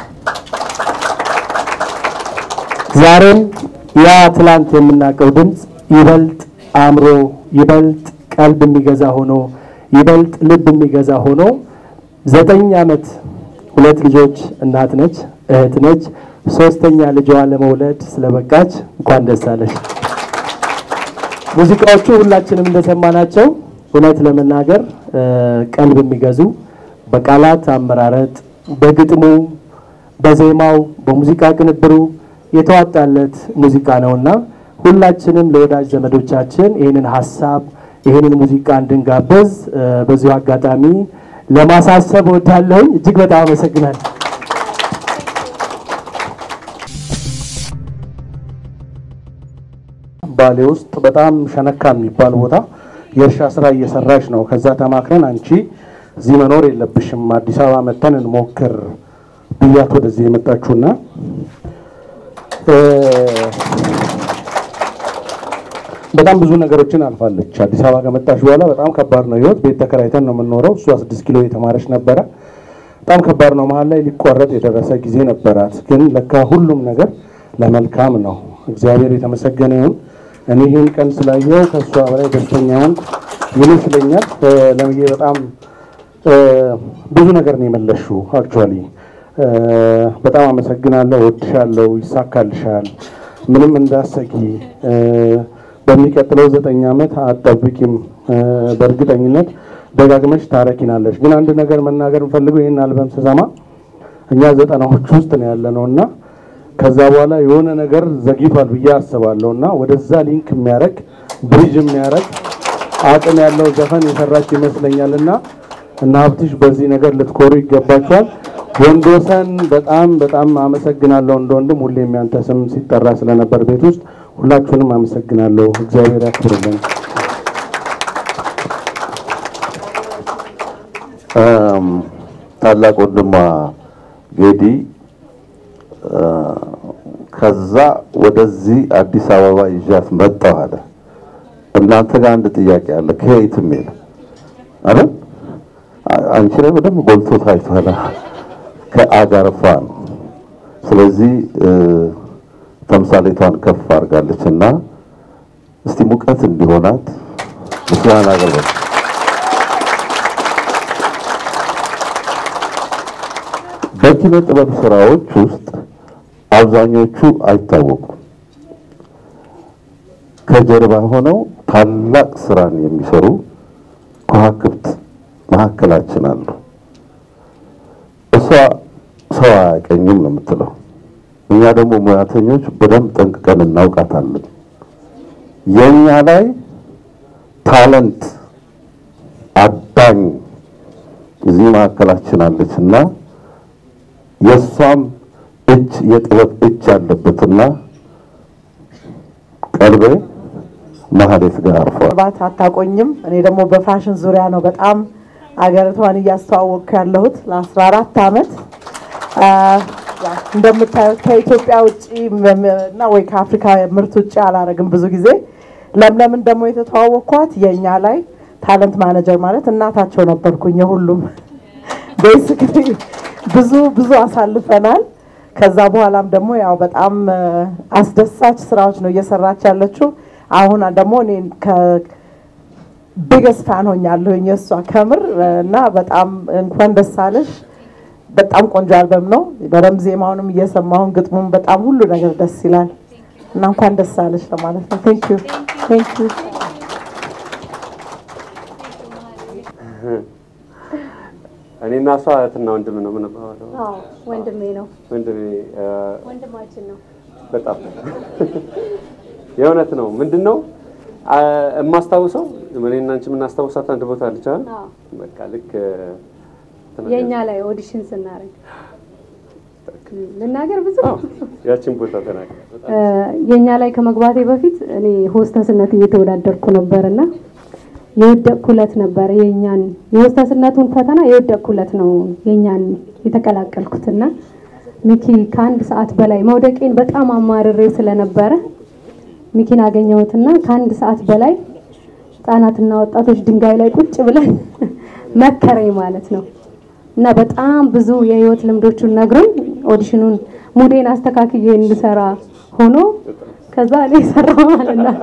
Speaker 10: ዛሬም ያ ትላንት የምናውቀው ድምፅ ይበልጥ አእምሮ፣ ይበልጥ ቀልብ የሚገዛ ሆኖ ይበልጥ ልብ የሚገዛ ሆኖ ዘጠኝ ዓመት ሁለት ልጆች እናት ነች፣ እህት ነች። ሶስተኛ ልጇ ለመውለድ ስለበቃች እንኳን ደስ አለሽ። ሙዚቃዎቹ ሁላችንም እንደሰማናቸው እውነት ለመናገር ቀልብ የሚገዙ በቃላት አመራረጥ፣ በግጥሙ፣ በዜማው፣ በሙዚቃ ቅንብሩ የተዋጣለት ሙዚቃ ነውና ሁላችንም ለወዳጅ ዘመዶቻችን ይህንን ሀሳብ ይህንን ሙዚቃ እንድንጋበዝ በዚሁ አጋጣሚ ለማሳሰብ እወዳለሁኝ። እጅግ በጣም አመሰግናለሁ። ባሌ ውስጥ በጣም ሸነካ የሚባል ቦታ የእርሻ ስራ እየሰራች ነው። ከዛ ተማክረን አንቺ እዚህ መኖር የለብሽም አዲስ አበባ መተን እንሞክር ብያት ወደዚህ የመጣችሁና በጣም ብዙ ነገሮችን አልፋለች። አዲስ አበባ ከመጣች በኋላ በጣም ከባድ ነው ህይወት። ቤት ተከራይተን ነው የምንኖረው። እሷ ስድስት ኪሎ የተማረች ነበረ። በጣም ከባድ ነው። መሀል ላይ ሊቋረጥ የደረሰ ጊዜ ነበራት። ግን ለካ ሁሉም ነገር ለመልካም ነው። እግዚአብሔር የተመሰገነ ይሁን። እኔ ይህን ቀን ስላየው ከእሷ በላይ ደስተኛውን ይመስለኛል። ለምዬ በጣም ብዙ ነገር ነው የመለሽው። አክቹዋሊ በጣም አመሰግናለሁ። ወድሻለሁ። ይሳካልሻል። ምንም እንዳሰጊ በሚቀጥለው ዘጠኝ ዓመት አጠብቂም። በእርግጠኝነት ደጋግመሽ ታረኪናለሽ። ግን አንድ ነገር መናገር የምፈልገው ይህን አልበም ስሰማ እኛ ዘጠናዎች ውስጥ ነው ያለ ነው እና ከዛ በኋላ የሆነ ነገር ዘግይቷል ብዬ አስባለሁ እና ወደዛ ሊንክ የሚያደርግ ብሪጅ የሚያደርግ አቅም ያለው ዘፈን የሰራች ይመስለኛል እና እና ሀብትሽ በዚህ ነገር ልትኮሩ ይገባቸዋል። ወንዶሰን በጣም በጣም አመሰግናለሁ። እንደ ወንድም ሁሌም ያንተ ስም ሲጠራ ስለነበር ቤት ውስጥ ሁላችሁንም አመሰግናለሁ። እግዚአብሔር ያክብርልን።
Speaker 2: ታላቅ ወንድሟ ጌዲ ከዛ ወደዚህ አዲስ አበባ ይዣት መጣሁ አለ። እናንተ ጋር አንድ ጥያቄ አለ። ከየትም የለም አይደል? አንቺ ላይ በደንብ ጎልቶ ታይቷል። ከአጋርፋ ነው። ስለዚህ ተምሳሌቷን ከፍ አድርጋለች እና እስቲ ሙቀት እንዲሆናት ምስጋና አቅርበን በኪነ ጥበብ ስራዎች ውስጥ አብዛኞቹ አይታወቁም። ከጀርባ ሆነው ታላቅ ስራን የሚሰሩ ከዋክብት መካከላችን አሉ። እሷ ሰው አያቀኝም ነው የምትለው። እኛ ደግሞ ሙያተኞች በደንብ ጠንቅቀን እናውቃታለን። የኛ ላይ ታለንት አዳኝ እዚህ መካከላችን አለች እና የእሷም እጅ የጥበብ እጅ ያለበትና ቀልቤ ማህሌት ጋር አርፏል።
Speaker 11: ባት አታቆኝም። እኔ ደግሞ በፋሽን ዙሪያ ነው በጣም አገሪቷን እያስተዋወቅኩ ያለሁት ለአስራ አራት አመት እንደምታዩት ከኢትዮጵያ ውጭ እና ወይ ከአፍሪካ ምርት ውጭ አላረግም ብዙ ጊዜ። ለምለምን ደግሞ የተተዋወቅኳት የእኛ ላይ ታለንት ማኔጀር ማለት እናታቸው ነበርኩኝ። የሁሉም ቤሲክሊ ብዙ ብዙ አሳልፈናል። ከዛ በኋላም ደግሞ ያው በጣም አስደሳች ስራዎች ነው እየሰራች ያለችው። አሁን ደግሞ እኔ ቢገስ ፋን ሆኛለሁኝ የእሷ ከምር እና በጣም እንኳን ደስ አለሽ። በጣም ቆንጆ አልበም ነው። በደንብ ዜማውንም እየሰማሁን ግጥሙም በጣም ሁሉ ነገር ደስ ይላል እና እንኳን ደስ አለሽ ለማለት ነው። ቴንክ ዩ ቴንክ ዩ።
Speaker 5: እኔና እሷ እህትና ወንድም ነው የምንባባለው።
Speaker 9: አዎ ወንድሜ ነው፣
Speaker 5: ወንድሜ እ፣
Speaker 9: ወንድማችን ነው።
Speaker 5: በጣም የእውነት ነው። ምንድን ነው አ፣ የማስታውሰው እኔና አንቺ የምናስታውሳት አንድ ቦታ አለች አይደል?
Speaker 9: አዎ
Speaker 5: በቃ ልክ እ፣
Speaker 9: የእኛ ላይ ኦዲሽን ስናደርግ ልናገር ብዙ
Speaker 5: ያችን ቦታ ተናገር።
Speaker 9: እ፣ የእኛ ላይ ከመግባቴ በፊት እኔ ሆስተስነት እየተወዳደርኩ ነበርና የወደቅኩለት ነበር የኛን የሆስተስነቱን ፈተና የወደቅኩለት ነው የኛን የተቀላቀልኩትና ሚኪ ከአንድ ሰዓት በላይ መውደቄን በጣም አማርሬ ስለነበረ ሚኪን አገኘሁትና ከአንድ ሰዓት በላይ ህጻናትና ወጣቶች ድንጋይ ላይ ቁጭ ብለን መከረኝ ማለት ነው። እና በጣም ብዙ የህይወት ልምዶቹን ነግሮኝ ኦዲሽኑን ሙዴን አስተካክዬ እንድሰራ ሆኖ ከዛ እኔ ሰራው ማለት ነው።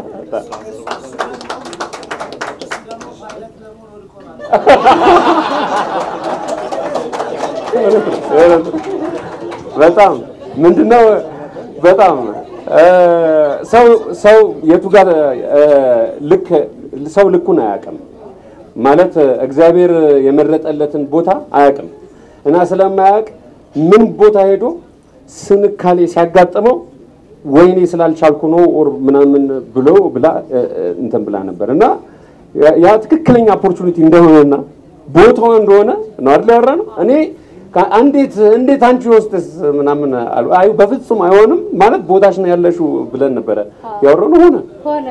Speaker 5: በጣም ምንድነው በጣም እ፣ ሰው ሰው የቱ ጋር እ፣ ልክ ሰው ልኩን አያውቅም ማለት እግዚአብሔር የመረጠለትን ቦታ አያውቅም እና ስለማያውቅ ምን ቦታ ሄዶ ስንካሌ ሲያጋጥመው ወይኔ ስላልቻልኩ ነው ኦር ምናምን ብሎ ብላ እ፣ እ፣ እንትን ብላ ነበር እና ያ- ያ ትክክለኛ ኦፖርቹኒቲ እንደሆነና ቦታው እንደሆነ ነው አይደል ያወራነው። እኔ ከ- እንዴት እንዴት አንቺ ወስደስ ምናምን አሉ። አይ በፍጹም አይሆንም ማለት ቦታሽ ነው ያለሽው ብለን ነበረ ያወራነው ሆነ።
Speaker 9: ሆነ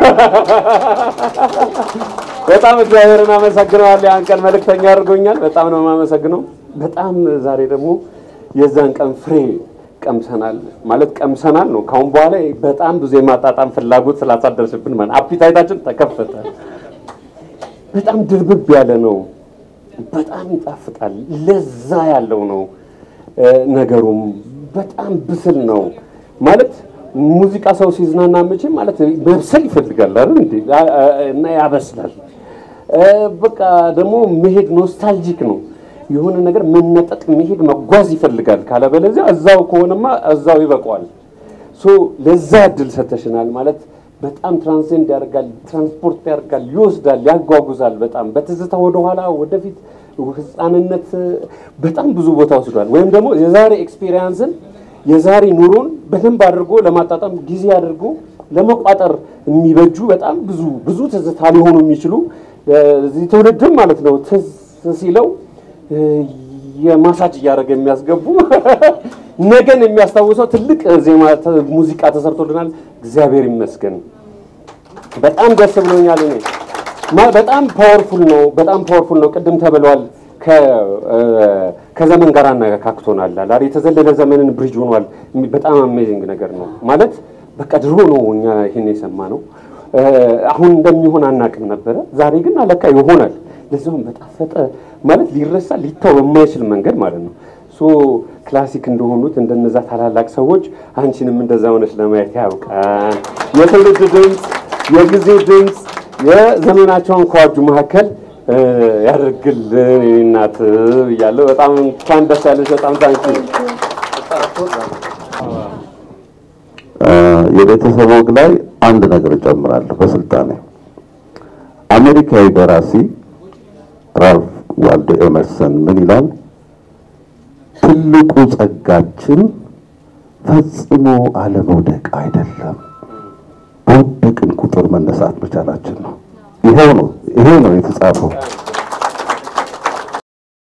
Speaker 5: በጣም እግዚአብሔርን አመሰግነዋለሁ። ያን ቀን መልእክተኛ አድርጎኛል። በጣም ነው የማመሰግነው። በጣም ዛሬ ደግሞ የዛን ቀን ፍሬ ቀምሰናል ማለት ቀምሰናል ነው። ካሁን በኋላ በጣም ብዙ የማጣጣም ፍላጎት ስላሳደርስብን ማለት አፒታይታችን ተከፈተ። በጣም ድርብብ ያለ ነው። በጣም ይጣፍጣል። ለዛ ያለው ነው እ፣ ነገሩም በጣም ብስል ነው ማለት ሙዚቃ ሰው ሲዝናና መቼም ማለት መብሰል ይፈልጋል አይደል እንዴ? አ- አ- እና ያበስላል። እ፣ በቃ ደግሞ መሄድ ኖስታልጂክ ነው። የሆነ ነገር መነጠቅ፣ መሄድ፣ መጓዝ ይፈልጋል። ካለበለዚያ እዛው ከሆነማ እዛው ይበቃዋል። ሶ ለዛ እድል ሰተሽናል ማለት በጣም ትራንሴንድ ያደርጋል፣ ትራንስፖርት ያደርጋል፣ ይወስዳል፣ ያጓጉዛል። በጣም በትዝታ ወደኋላ ወደፊት ህፃንነት በጣም ብዙ ቦታ ወስዷል። ወይም ደግሞ የዛሬ ኤክስፒሪየንስን የዛሬ ኑሮን በደንብ አድርጎ ለማጣጣም ጊዜ አድርጎ ለመቋጠር የሚበጁ በጣም ብዙ ብዙ ትዝታ ሊሆኑ የሚችሉ እዚህ ትውልድም ማለት ነው ትዝ ሲለው እ፣ የማሳጅ እያደረገ የሚያስገቡ ነገን የሚያስታውሰው ትልቅ ዜማ ተ- ሙዚቃ ተሰርቶልናል። እግዚአብሔር ይመስገን። በጣም ደስ ብሎኛል። እኔ ማ- በጣም ፓወርፉል ነው። በጣም ፓወርፉል ነው። ቅድም ተብሏል። ከ- እ፣ ከዘመን ጋር አነካክቶናል። አላ የተዘለለ ዘመንን ብሪጅ ሆኗል። የሚ- በጣም አሜዚንግ ነገር ነው ማለት በቃ ድሮ ነው እኛ ይሄን የሰማ ነው። አሁን እንደሚሆን አናቅም ነበረ። ዛሬ ግን አለካ ይሆናል። ለዛውም በጣፈጠ ማለት ሊረሳ ሊታው በማይችል መንገድ ማለት ነው። ሶ ክላሲክ እንደሆኑት እንደነዛ ታላላቅ ሰዎች አንቺንም እንደዛ ሆነች ለማየት ያውቃል። የትውልድ ድምፅ፣ የጊዜ ድምፅ፣ የዘመናቸውን ከዋጁ መካከል እ፣ ያደርግልን የኔ እናት ብያለሁ። በጣም እንኳን ደስ ያለሽ። በጣም ታንኪ
Speaker 2: የቤተሰብ ወግ ላይ አንድ ነገር እጨምራለሁ። በስልጣኔ አሜሪካዊ ደራሲ ራልፍ ዋልዶ ኤመርሰን ምን ይላል? ትልቁ ጸጋችን ፈጽሞ አለመውደቅ አይደለም፣ በወደቅን ቁጥር መነሳት መቻላችን ነው። ይሄው ነው ይሄው ነው የተጻፈው።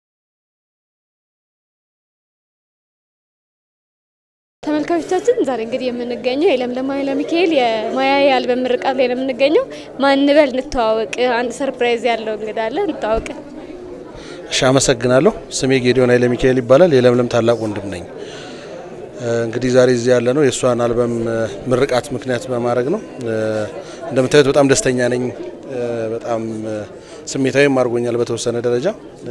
Speaker 1: ተመልካቾቻችን ዛሬ እንግዲህ የምንገኘው የለምለም ኃይለ ሚካኤል የማያ የአልበም ምርቃት ላይ ነው የምንገኘው። ማንበል እንተዋወቅ። አንድ ሰርፕራይዝ ያለው እንግዳ አለ፣ እንተዋወቅ።
Speaker 12: እሺ፣ አመሰግናለሁ። ስሜ ጌዲዮን ኃይለ ሚካኤል ይባላል። የለምለም ታላቅ ወንድም ነኝ። እንግዲህ ዛሬ እዚህ ያለ ነው የእሷን አልበም ምርቃት ምክንያት በማድረግ ነው። እንደምታዩት በጣም ደስተኛ ነኝ። በጣም ስሜታዊም አድርጎኛል በተወሰነ ደረጃ።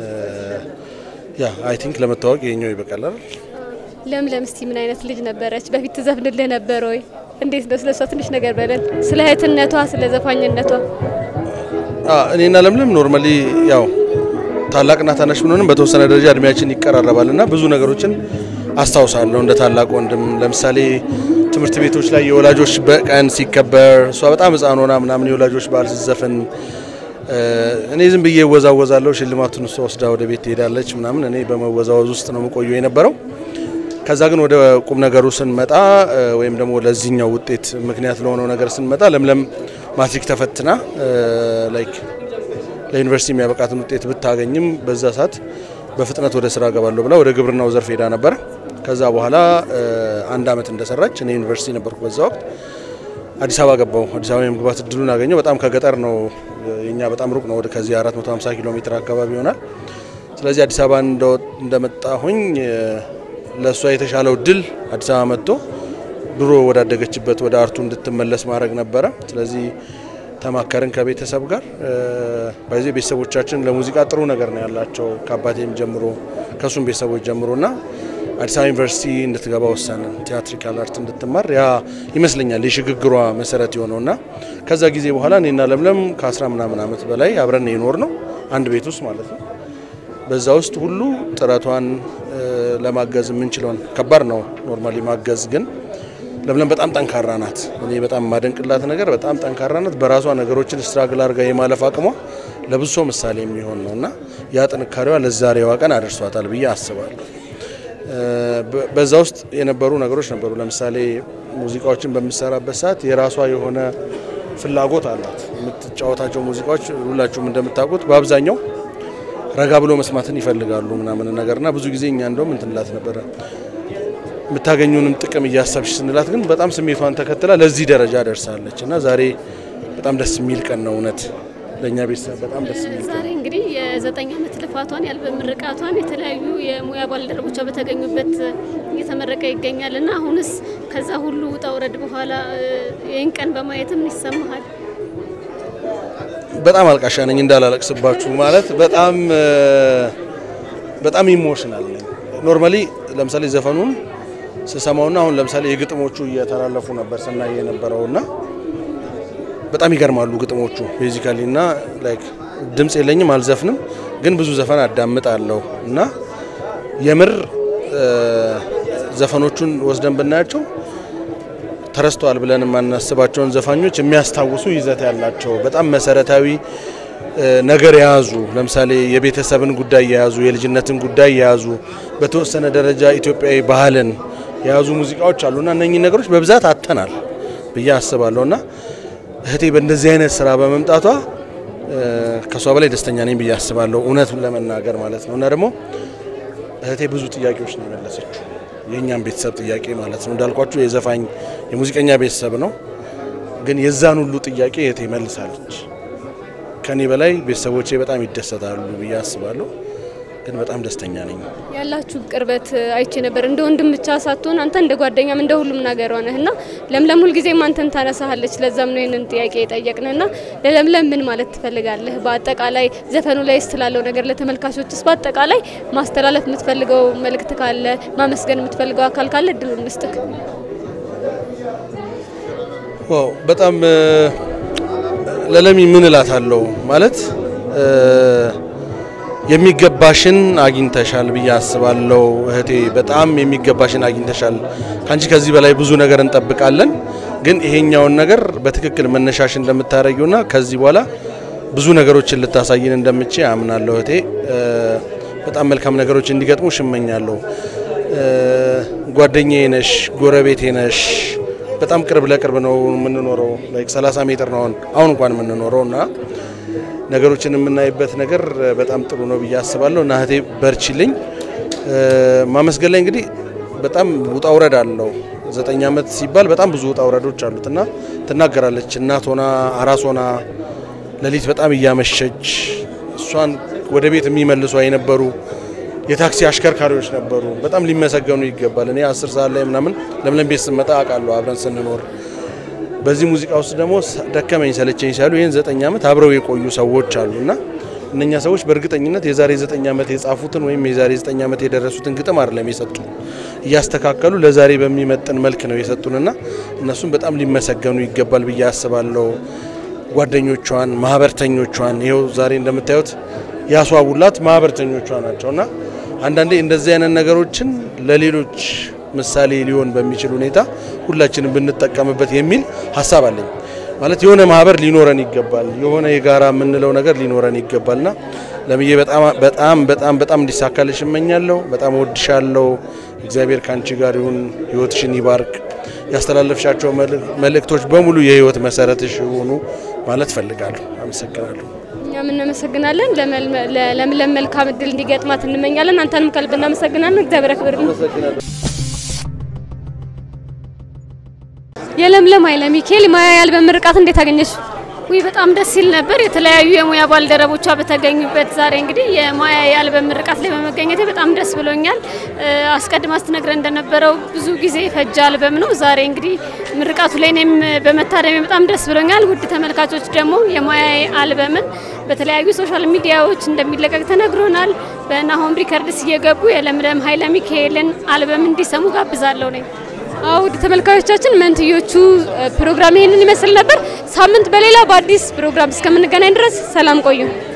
Speaker 12: ያ አይ ቲንክ ለመታወቅ ይሄኛው ይበቃል አይደል?
Speaker 1: ለምለም እስቲ ምን አይነት ልጅ ነበረች? በፊት ትዘፍንልህ ነበር ወይ? እንዴት ነው ስለሷ ትንሽ ነገር በለን፣ ስለ እህትነቷ፣ ስለ ዘፋኝነቷ።
Speaker 12: እኔና ለምለም ኖርማሊ ያው ታላቅና ታናሽ ብንሆንም በተወሰነ ደረጃ እድሜያችን ይቀራረባል እና ብዙ ነገሮችን አስታውሳለሁ እንደ ታላቅ ወንድም። ለምሳሌ ትምህርት ቤቶች ላይ የወላጆች በቀን ሲከበር እሷ በጣም ሕፃን ሆና ምናምን የወላጆች በዓል ስትዘፍን እኔ ዝም ብዬ እወዛወዛለሁ። ሽልማቱን እሷ ወስዳ ወደ ቤት ትሄዳለች ምናምን። እኔ በመወዛወዝ ውስጥ ነው የምቆየው የነበረው። ከዛ ግን ወደ ቁም ነገሩ ስንመጣ ወይም ደግሞ ለዚህኛው ውጤት ምክንያት ለሆነው ነገር ስንመጣ ለምለም ማትሪክ ተፈትና ላይክ ለዩኒቨርሲቲ የሚያበቃትን ውጤት ብታገኝም በዛ ሰዓት በፍጥነት ወደ ስራ ገባለሁ ብላ ወደ ግብርናው ዘርፍ ሄዳ ነበር። ከዛ በኋላ አንድ አመት እንደሰራች እኔ ዩኒቨርሲቲ ነበርኩ በዛ ወቅት አዲስ አበባ ገባው። አዲስ አበባ የመግባት እድሉን አገኘው። በጣም ከገጠር ነው የኛ በጣም ሩቅ ነው። ወደ ከዚህ 450 ኪሎ ሜትር አካባቢ ይሆናል። ስለዚህ አዲስ አበባ እንደመጣሁኝ ለእሷ የተሻለው እድል አዲስ አበባ መጥቶ ድሮ ወዳደገችበት ወደ አርቱ እንድትመለስ ማድረግ ነበረ። ስለዚህ ተማከርን ከቤተሰብ ጋር። በዚህ ቤተሰቦቻችን ለሙዚቃ ጥሩ ነገር ነው ያላቸው ከአባቴም ጀምሮ ከእሱም ቤተሰቦች ጀምሮ እና አዲስ አበባ ዩኒቨርሲቲ እንድትገባ ወሰንን። ቲያትሪካል አርት እንድትማር ያ ይመስለኛል የሽግግሯ መሰረት የሆነው እና ከዛ ጊዜ በኋላ እኔና ለምለም ከአስራ ምናምን ዓመት በላይ አብረን የኖር ነው አንድ ቤት ውስጥ ማለት ነው። በዛ ውስጥ ሁሉ ጥረቷን ለማገዝ የምንችለውን ከባድ ነው ኖርማሊ ማገዝ ግን ለምለም በጣም ጠንካራ ናት። እኔ በጣም የማደንቅላት ነገር በጣም ጠንካራ ናት። በራሷ ነገሮችን ስትራግል አድርጋ የማለፍ አቅሟ ለብዙ ሰው ምሳሌ የሚሆን ነው እና ያ ጥንካሬዋ ለዛሬዋ ቀን አደርሷታል ብዬ አስባለሁ። በዛ ውስጥ የነበሩ ነገሮች ነበሩ። ለምሳሌ ሙዚቃዎችን በምሰራበት ሰዓት የራሷ የሆነ ፍላጎት አላት። የምትጫወታቸው ሙዚቃዎች ሁላችሁም እንደምታውቁት በአብዛኛው ረጋ ብሎ መስማትን ይፈልጋሉ ምናምን ነገርና ብዙ ጊዜ እኛ እንደውም እንትንላት ነበረ የምታገኙንም ጥቅም እያሰብሽ ስንላት ግን በጣም ስሜቷን ተከትላ ለዚህ ደረጃ ደርሳለች እና ዛሬ በጣም ደስ የሚል ቀን ነው። እውነት ለእኛ ቤተሰብ በጣም ደስ የሚል ቀን
Speaker 4: ዛሬ እንግዲህ የዘጠኝ ዓመት ልፋቷን የአልበም ምርቃቷን የተለያዩ የሙያ ባልደረቦቿ በተገኙበት እየተመረቀ ይገኛል እና አሁንስ ከዛ ሁሉ ውጣ ውረድ በኋላ ይህን ቀን በማየትም ይሰማሃል?
Speaker 12: በጣም አልቃሻ ነኝ እንዳላለቅስባችሁ ማለት በጣም በጣም ኢሞሽናል ነኝ። ኖርማሊ ለምሳሌ ዘፈኑን ስሰማውና አሁን ለምሳሌ የግጥሞቹ እየተላለፉ ነበር ስናይ የነበረውና በጣም ይገርማሉ ግጥሞቹ ቤዚካሊ እና ላይክ ድምፅ የለኝም አልዘፍንም፣ ግን ብዙ ዘፈን አዳምጣለሁ እና የምር ዘፈኖቹን ወስደን ብናያቸው ተረስተዋል ብለን የማናስባቸውን ዘፋኞች የሚያስታውሱ ይዘት ያላቸው በጣም መሰረታዊ ነገር የያዙ ለምሳሌ የቤተሰብን ጉዳይ የያዙ የልጅነትን ጉዳይ የያዙ በተወሰነ ደረጃ ኢትዮጵያዊ ባህልን የያዙ ሙዚቃዎች አሉና እነኚህ ነገሮች በብዛት አተናል ብዬ አስባለሁ እና እህቴ በእንደዚህ አይነት ስራ በመምጣቷ ከሷ በላይ ደስተኛ ነኝ ብዬ አስባለሁ። እውነት ለመናገር ማለት ነው እና ደግሞ እህቴ ብዙ ጥያቄዎች ነው የመለሰችው የእኛም ቤተሰብ ጥያቄ ማለት ነው። እንዳልኳችሁ የዘፋኝ የሙዚቀኛ ቤተሰብ ነው፣ ግን የዛን ሁሉ ጥያቄ እህቴ መልሳለች። ከኔ በላይ ቤተሰቦቼ በጣም ይደሰታሉ ብዬ አስባለሁ። ግን በጣም ደስተኛ ነኝ።
Speaker 1: ያላችሁ ቅርበት አይቼ ነበር። እንደ ወንድም ብቻ ሳትሆን አንተ እንደ ጓደኛም እንደ ሁሉም ነገር ሆነህ እና ለምለም ሁልጊዜም አንተን ታነሳሃለች። ለዛም ነው ይህንን ጥያቄ የጠየቅን እና ለለምለም ምን ማለት ትፈልጋለህ? በአጠቃላይ ዘፈኑ ላይ ስላለው ነገር ለተመልካቾችስ በአጠቃላይ ማስተላለፍ የምትፈልገው መልእክት ካለ ማመስገን የምትፈልገው አካል ካለ እድሉን ልስጥክ።
Speaker 12: ዋው በጣም ለለሚ ምን እላታለሁ ማለት የሚገባሽን አግኝተሻል ብዬ አስባለሁ እህቴ። በጣም የሚገባሽን አግኝተሻል። ከአንቺ ከዚህ በላይ ብዙ ነገር እንጠብቃለን። ግን ይሄኛውን ነገር በትክክል መነሻሽ እንደምታደርጊውና ከዚህ በኋላ ብዙ ነገሮችን ልታሳይን እንደምቼ አምናለሁ እህቴ። በጣም መልካም ነገሮች እንዲገጥሙ ሽመኛለሁ። ጓደኛዬ ነሽ፣ ጎረቤቴ ነሽ። በጣም ቅርብ ለቅርብ ነው የምንኖረው። ላይክ 30 ሜትር ነው አሁን እንኳን የምንኖረው እና ነገሮችን የምናይበት ነገር በጣም ጥሩ ነው ብዬ አስባለሁ እና እህቴ በርችልኝ። ማመስገን ላይ እንግዲህ በጣም ውጣ ውረድ አለው። ዘጠኝ ዓመት ሲባል በጣም ብዙ ውጣ ውረዶች አሉት እና ትናገራለች። እናት ሆና አራስ ሆና ሌሊት በጣም እያመሸች እሷን ወደ ቤት የሚመልሷ የነበሩ የታክሲ አሽከርካሪዎች ነበሩ። በጣም ሊመሰገኑ ይገባል። እኔ አስር ሰዓት ላይ ምናምን ለምለም ቤት ስመጣ አውቃለሁ አብረን ስንኖር። በዚህ ሙዚቃ ውስጥ ደግሞ ደከመኝ ሰለቸኝ ሲያሉ ይህን ዘጠኝ ዓመት አብረው የቆዩ ሰዎች አሉ እና እነኛ ሰዎች በእርግጠኝነት የዛሬ ዘጠኝ ዓመት የጻፉትን ወይም የዛሬ ዘጠኝ ዓመት የደረሱትን ግጥም አይደለም የሰጡ እያስተካከሉ ለዛሬ በሚመጥን መልክ ነው የሰጡንና እነሱም በጣም ሊመሰገኑ ይገባል ብዬ አስባለሁ። ጓደኞቿን፣ ማህበርተኞቿን ይኸው ዛሬ እንደምታዩት ያስዋቡላት ማህበርተኞቿ ናቸው እና አንዳንዴ እንደዚህ አይነት ነገሮችን ለሌሎች ምሳሌ ሊሆን በሚችል ሁኔታ ሁላችንም ብንጠቀምበት የሚል ሀሳብ አለኝ። ማለት የሆነ ማህበር ሊኖረን ይገባል፣ የሆነ የጋራ የምንለው ነገር ሊኖረን ይገባልና ለምዬ በጣም በጣም በጣም በጣም እንዲሳካልሽ እመኛለሁ። በጣም እወድሻለሁ። እግዚአብሔር ከአንቺ ጋር ይሁን፣ ህይወትሽን ይባርክ። ያስተላለፍሻቸው መልእክቶች በሙሉ የህይወት መሰረትሽ ይሆኑ ማለት ፈልጋለሁ። አመሰግናለሁ።
Speaker 1: እኛም እናመሰግናለን። ለምለም መልካም እድል እንዲገጥማት እንመኛለን። አንተንም ከልብ እናመሰግናለን። እግዚአብሔር ያክብርልን። የለምለም ኃይለ ሚካኤል ማያ የአልበም ምርቃት እንዴት አገኘሽ?
Speaker 4: ውይ በጣም ደስ ሲል ነበር። የተለያዩ የሙያ ባልደረቦቿ በተገኙበት ዛሬ እንግዲህ የማያ የአልበም ምርቃት ላይ በመገኘቴ በጣም ደስ ብሎኛል። አስቀድማ ስትነግረን እንደነበረው ብዙ ጊዜ የፈጀ አልበም ነው። ዛሬ እንግዲህ ምርቃቱ ላይ እኔም በመታደሜ በጣም ደስ ብሎኛል። ውድ ተመልካቾች ደግሞ የማያ አልበምን በተለያዩ ሶሻል ሚዲያዎች እንደሚለቀቅ ተነግሮናል። በናሆም ሪከርድስ እየገቡ የለምለም ኃይለ ሚካኤልን አልበም እንዲሰሙ ጋብዛለሁ ነኝ።
Speaker 1: ውድ ተመልካቾቻችን መንትዮቹ ፕሮግራም ይሄንን ይመስል ነበር። ሳምንት በሌላ በአዲስ ፕሮግራም እስከምንገናኝ ድረስ ሰላም ቆዩ።